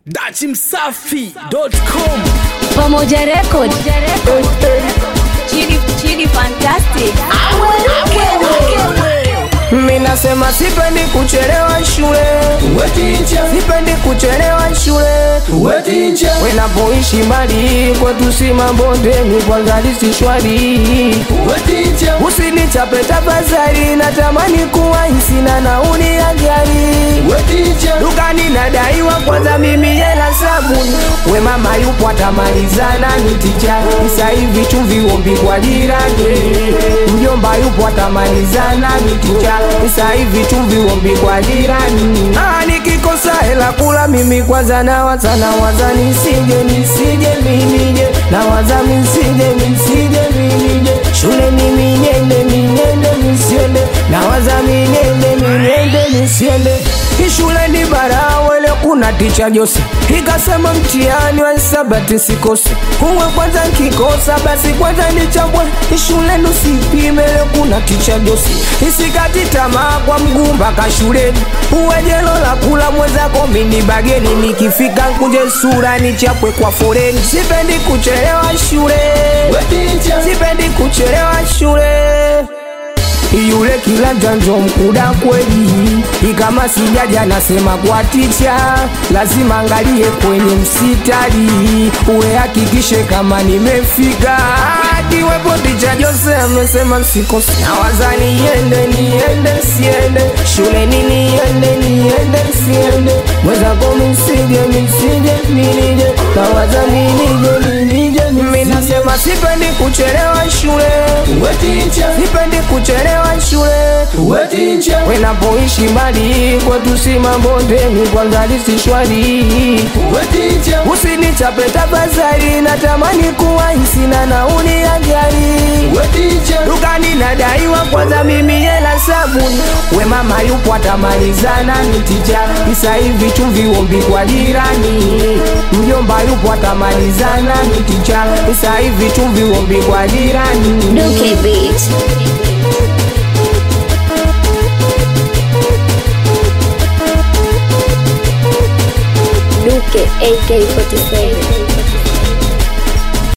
dachimsafi.com Pamoja Record. Chidi, Chidi Fantastic. Mimi nasema sipendi kuchelewa shule, sipendi kuchelewa shule. Wenapoishi mbali kwetu si mabondeni, kwanza lisi shwari. Usinichape tafadhali, natamani kuwa sina nauli ya gari. Dukani nadaiwa kwanza mimi hela sabuni, we mama yupo atamalizana nitija. Sasa hivi chumvi ombi kwa jirani, mjomba yupo atamalizana nitija. Sasa hivi chumvi ombi kwa jirani. Ah, nikikosa hela kula mimi kwanza nawaza nawaza nisije nisije minije nawaza misije misije minije shule mimi niende minende nisiende nawaza minende minende nisiende ishule ni barawele kuna ticha Jose ikasema mtihani wa hisabati sikose kuwe kwanza nkikosa basi kwanza nichambwe ishule nusipime leo kuna ticha Jose isikati tamaa kwa mguu mpaka shuleni uwe jelo la kula mwenzako mini bageni nikifika nkunje sura nichapwe kwa foreni sipendi kuchelewa shule sipendi kuchelewa shule yule kila janjo mkuda kweli, ikama sijaja nasema kwa ticha, lazima angalie kwenye msitari, uwe hakikishe kama nimefika. Akiwepo ticha Jose amesema msikose, nawaza niende niende siende shuleni niende niende siende mwenzako misije misije minije nawaza minije minije mimi nasema sipendi kuchelewa shule sipendi kuchelewa shule wenapoishi mbali kwetu si mabondeni kwanza lisi shwari usinichape tafadhali natamani kuwa sina nauli ya gari dukani nadaiwa kwanza mimi hela sabuni we mama yupo atamalizana nitija isa hivi chumvi ombi kwa jirani mjomba yupo atamalizana nitija isa hivi chumvi ombi kwa jirani Duke Beat. Duke AK47.